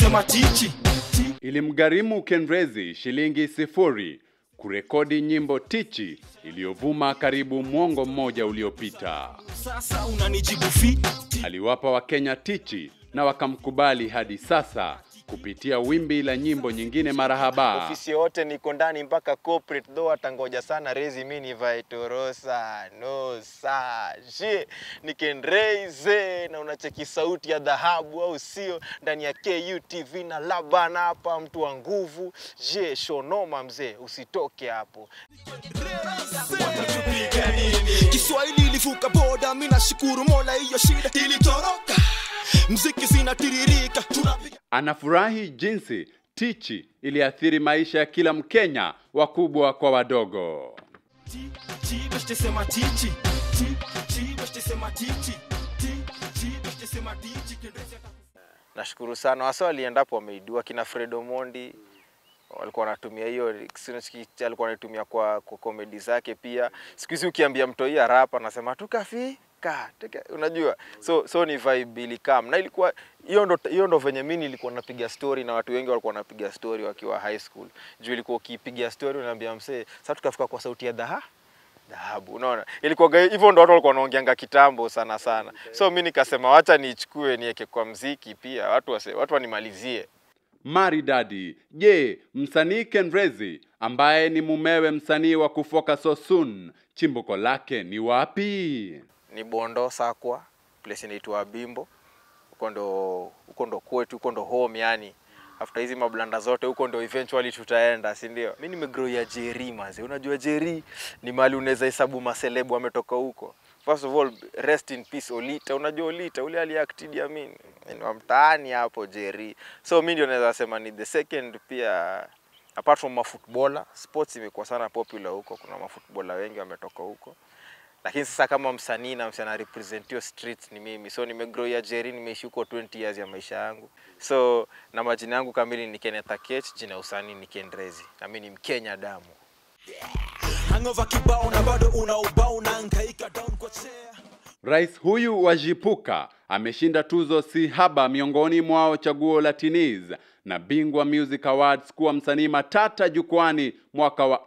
sema tichi Ilimgharimu Kenrezi shilingi sifuri kurekodi nyimbo tichi iliyovuma karibu mwongo mmoja uliopita. sasa unanijibu fiti Aliwapa Wakenya tichi na wakamkubali hadi sasa kupitia wimbi la nyimbo nyingine marahaba. ofisi yote niko ndani mpaka corporate though atangoja sana rezi mi nivae torosa no sa je nikenreize na unacheki sauti ya dhahabu au sio ndani ya KUTV na labana hapa mtu wa nguvu je shonoma mzee usitoke hapo Kiswahili ilivuka boda, mi nashukuru Mola, hiyo shida ilitoroka, mziki zinatiririka, tunapiga Anafurahi jinsi tichi iliathiri maisha ya kila Mkenya, wakubwa kwa wadogo. ti ti beste sema tichi ti ti beste sema tichi ti ti beste sema tichi Kendezi ata- nashukuru sana wasa waliendapo wameidua kina Fred Omondi walikuwa wanatumia hiyo Sinach- alikuwa anaitumia kwa, kwa komedi zake pia siku hizi ukiambia mtoi ya rap anasema tukafika tuka, unajua so so ni vibe ilikam na ilikuwa hiyo ndo hiyo ndo venye mimi nilikuwa napiga story na watu wengi walikuwa wanapiga story wakiwa high school juu ilikuwa ukipiga story unaambia msee sasa tukafika kwa sauti ya dhaha dhahabu unaona ilikuwa hivyo ndo watu walikuwa wanaongeanga kitambo sana sana so mi nikasema wacha niichukue niweke kwa mziki pia watu wase, watu wanimalizie Maridadi. Je, msanii Kenrezi ambaye ni mumewe msanii wa kufoka Sosun, chimbuko lake ni wapi? ni Bondo Sakwa, place inaitwa Bimbo. Huko ndo huko ndo kwetu, huko ndo home yani. After hizi mablanda zote huko ndo eventually tutaenda, si ndio? Mimi nimegrow ya Jerry manze. Unajua Jerry ni mahali unaweza hesabu maselebu ametoka huko. First of all, rest in peace Olita. Unajua Olita ule aliact Idi Amin. Ni wa mtaani hapo Jerry. So mimi ndio naweza sema ni the second pia apart from mafootballer, sports imekuwa sana popular huko. Kuna mafootballer wengi wametoka huko lakini sasa kama msanii na msanii represent hiyo streets ni mimi so nimegrow ya Jerry nimeishi huko 20 years ya maisha yangu so na majina yangu kamili ni Kenneth Akech jina ya usanii ni Kendrezi na mimi ni Mkenya damu hangover kibao na bado una ubao unahangaika down kwa chair Rais huyu wa Jipuka ameshinda tuzo si haba miongoni mwao chaguo la Tiniz na Bingwa Music Awards kuwa msanii matata jukwani mwaka wa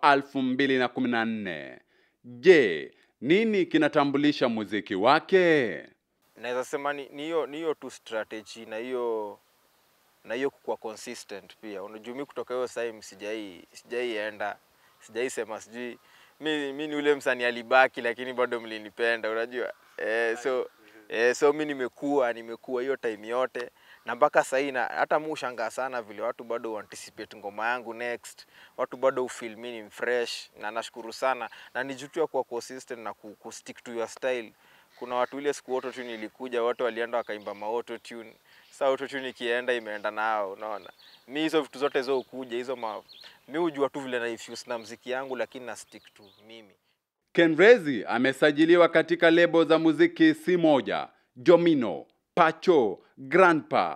2014. Je, nini kinatambulisha muziki wake? naweza sema ni ni hiyo ni hiyo tu strategy na hiyo na hiyo kukuwa consistent pia unajua mimi kutoka hiyo time sijai sijaienda sijai sema sijui mi, mi ni ule msanii alibaki lakini bado mlinipenda unajua eh, so eh, so mi nimekuwa nimekuwa hiyo time yote na mpaka sahii na hata mu ushangaa sana vile watu bado anticipate ngoma yangu next watu bado ufeel mi ni fresh na nashukuru sana na nijutua kuwa consistent na ku, ku stick to your style kuna watu ile siku auto tune ilikuja wote walienda wakaimba ma auto tune sasa auto tune ikienda imeenda nao unaona mi hizo vitu zote zo ukuja hizo ma mi hujua tu vile na infuse na mziki yangu lakini na stick tu mimi Kenrezi amesajiliwa katika lebo za muziki si moja, Jomino, Pacho, Grandpa.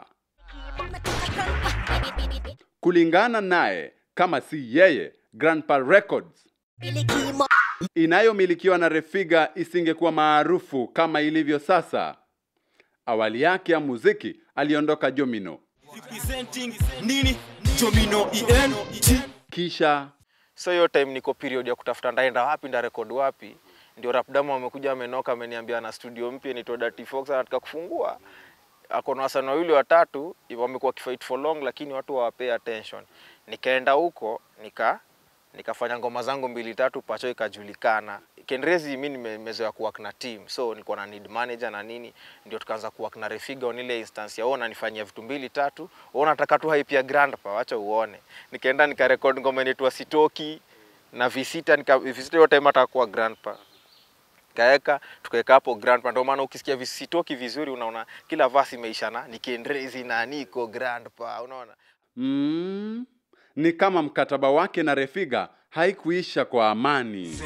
Kulingana naye, kama si yeye, Grandpa Records inayomilikiwa na Refiga isingekuwa maarufu kama ilivyo sasa. Awali yake ya muziki aliondoka Jomino, representing nini Jomino ENT kisha so hiyo time niko period ya kutafuta ndaenda wapi nda record wapi ndio rapdamu amekuja amenoka ameniambia na studio mpya inaitwa Dirty Fox anataka kufungua ako na wasanii wawili watatu wamekuwa kifight for long lakini watu hawapay attention nikaenda huko nika nikafanya ngoma zangu mbili tatu pacho ikajulikana Kenrezi mi nime- nimezoea kuwork na team so nilikuwa na need manager na nini ndio tukaanza kuwork na Refiga on ile instance ya wewe unanifanyia vitu mbili tatu wewe unataka tu hype ya grandpa wacha uone nikaenda nikarecord ngoma inaitwa Sitoki na Visita nika Visita yote time atakuwa grandpa kaeka tukaweka hapo grandpa ndio maana ukisikia visitoki vizuri unaona kila verse imeishana ni Kenrezi na niko grandpa unaona mm, ni kama mkataba wake na Refiga haikuisha kwa amani.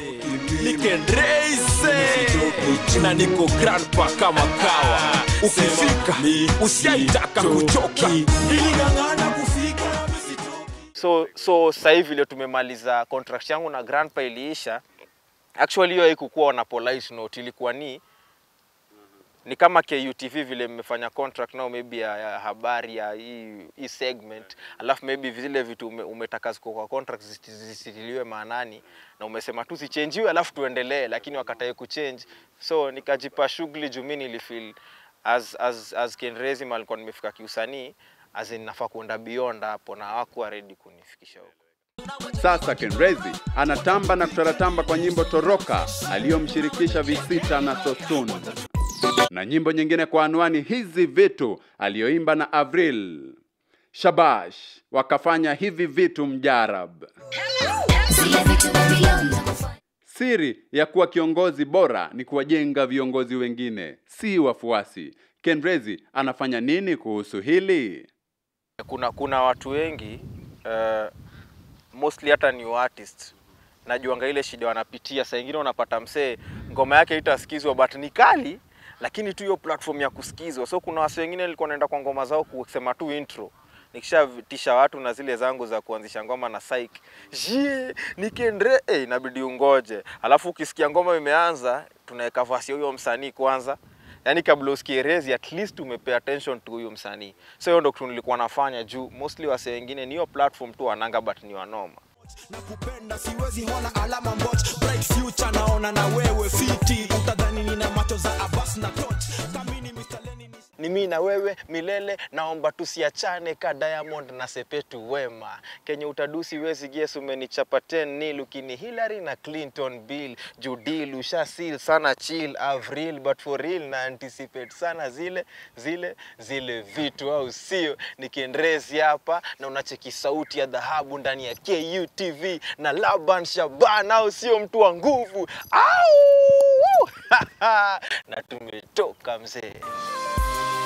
nikendreize na niko grandpa kama kawa ukifika usiaitaka kuchoka iling'ang'ana kufika misitoki so so sasa hivi vile tumemaliza contract yangu na grandpa iliisha actually hiyo haikukuwa na polite note ilikuwa ni ni kama KUTV vile mmefanya contract nao maybe ya, ya habari ya hii, hii segment alafu maybe zile vitu ume, umetaka ziko kwa contract zisi- zisitiliwe maanani na umesema tu zichenjiwe alafu tuendelee, lakini wakatae kuchange, so nikajipa shughuli juu mimi nilifeel as as as Kenrezi mahali nilikuwa nimefika kiusanii as in nafaa kuenda beyond hapo na hawakuwa ready kunifikisha huko. Sasa Kenrezi anatamba na kutaratamba kwa nyimbo Toroka aliyomshirikisha Visita na Sosun, na nyimbo nyingine kwa anwani hizi vitu aliyoimba na Avril Shabash, wakafanya hivi vitu mjarab. Zile vitu Babylon na kufanya Siri ya kuwa kiongozi bora ni kuwajenga viongozi wengine, si wafuasi. Kenrezi anafanya nini kuhusu hili? kuna kuna watu wengi uh, mostly hata new artist najuanga ile shida wanapitia saa ingine unapata msee ngoma yake itasikizwa but ni kali lakini tu hiyo platform ya kusikizwa so kuna wasi wengine nilikuwa naenda kwa ngoma zao kusema tu intro nikishatisha watu na zile zangu za kuanzisha ngoma na psych jie nikendre eh, inabidi ungoje alafu ukisikia ngoma imeanza tunaweka vasi ya huyo msanii kwanza yani kabla usikie rezi at least umepay attention to huyo msanii so hiyo ndo kitu nilikuwa nafanya juu mostly wase wengine ni hiyo platform tu wananga but ni wanoma na kupenda siwezi ona alama mbot bright future naona na wewe fiti utadhani nina macho za abas na toch kamini Mr. Lenin ni mimi na wewe milele naomba tusiachane ka Diamond na Sepetu Wema kenye utadusi wezi guess umenichapa 10 nil ukini Hillary na Clinton Bill Judil ushasil sana chill Avril but for real na anticipate sana zile zile zile vitu au sio nikiendrezi hapa na unacheki sauti ya dhahabu ndani ya KUTV na Laban Shaban au sio mtu wa nguvu au na tumetoka mzee